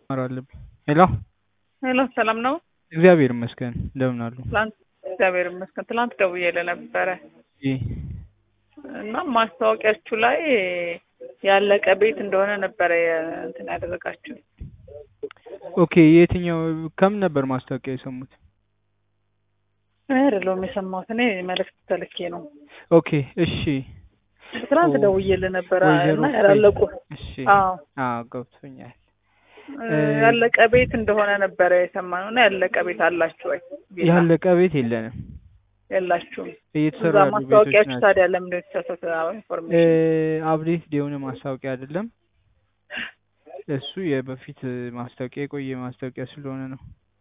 መማር አለብኝ። ሄሎ ሄሎ ሰላም ነው? እግዚአብሔር ይመስገን። እንደምን አሉ? ትላንት እግዚአብሔር ይመስገን። ትላንት ደውዬልህ ነበረ ይህ እና ማስታወቂያችሁ ላይ ያለቀ ቤት እንደሆነ ነበረ እንትን ያደረጋችሁ። ኦኬ። የትኛው ከምን ነበር ማስታወቂያ የሰሙት? እኔ አይደለሁም የሰማሁት፣ እኔ መልዕክት ተልኬ ነው። ኦኬ እሺ። ትላንት ኦ፣ ደውዬልህ ነበረ ወይዘሮ እና ያላለቁ እሺ። አዎ አዎ ገብቶኛል። ያለቀ ቤት እንደሆነ ነበረ የሰማነው እና ያለቀ ቤት አላችሁ ወይ? ቪላ ያለቀ ቤት የለንም። የላችሁም። እየተሰሩ እዛ ያሉ ቤቶች ማስታወቂያችሁ ናቸው። ታዲያ ለምን የተሳሳተ ኢንፎርሜሽን? አፕዴት የሆነ ማስታወቂያ አይደለም እሱ የበፊት ማስታወቂያ የቆየ ማስታወቂያ ስለሆነ ነው።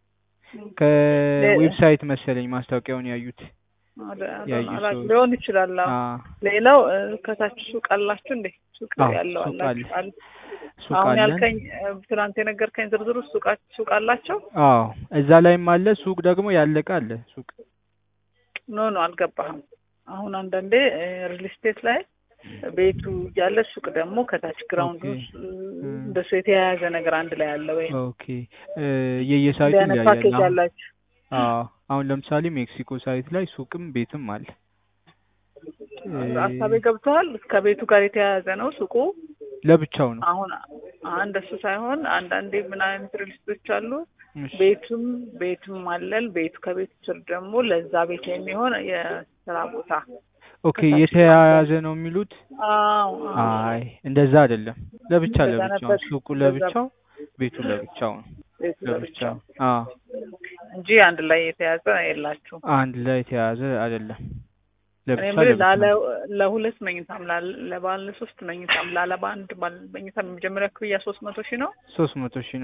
ከዌብሳይት መሰለኝ ማስታወቂያውን ያዩት ያዩ ሰዎች። ሊሆን ይችላል። አዎ። አዎ ሌላው እ፣ ከታች ሱቅ አላችሁ እንዴ? ሱቅ አዎ፣ ያለው ሱቅ አላችሁ? አለ። አለ። ሱቅ አሁን አለን። ያልከኝ እ፣ ትናንት የነገርከኝ ዝርዝር ውስጥ ሱቃ ሱቅ አላቸው? አዎ እዛ ላይም አለ። ሱቅ ደግሞ ያለቀ አለ። ሱቅ ኖ ኖ አልገባህም። አሁን አንዳንዴ ሪል ስቴት ላይ ቤቱ እያለ ሱቅ ደግሞ ከታች ግራውንድ ኦኬ። ውስጥ እ፣ እ፣ እንደሱ የተያያዘ ነገር አንድ ላይ አለ ወይ? ኦኬ እ፣ የየሳይቱ እንዲህ አይነት ይለያያል። ፓኬጅ አሁን አላችሁ? አዎ አሁን ለምሳሌ ሜክሲኮ ሳይት ላይ ሱቅም ቤትም አለ። እ፣ ሀሳቤ ገብተዋል። ከቤቱ ጋር የተያያዘ ነው ሱቁ። ለብቻው ነው። አሁን እንደሱ ሳይሆን አንዳንዴ ምን አይነት ሪል ስቴቶች አሉ እሺ። ቤቱም ቤቱም አለን ቤቱ ከቤቱ ስር ደግሞ ለዛ ቤት የሚሆን የስራ ቦታ ኦኬ ከታች የተያያዘ ነው የሚሉት? አዎ አዎ። አይ እንደዛ አይደለም። ለብቻ እንደዛ ለብቻው ነበር። ሱቁ እንደዛ ለብቻው ቤቱ ለብቻው ነው። ቤቱ ለብቻው ለብቻው አዎ እንጂ አንድ ላይ የተያዘ የላችሁም። አንድ ላይ የተያያዘ አይደለም። እኔ ለብቻ የምልህ ለብቻ ላለ ነው። ለሁለት መኝታም ላለ ለባለ ሶስት መኝታም ላለ በአንድ ባለ መኝታ የመጀመሪያ ክፍያ ሶስት መቶ ሺህ ነው። ሶስት መቶ ሺህ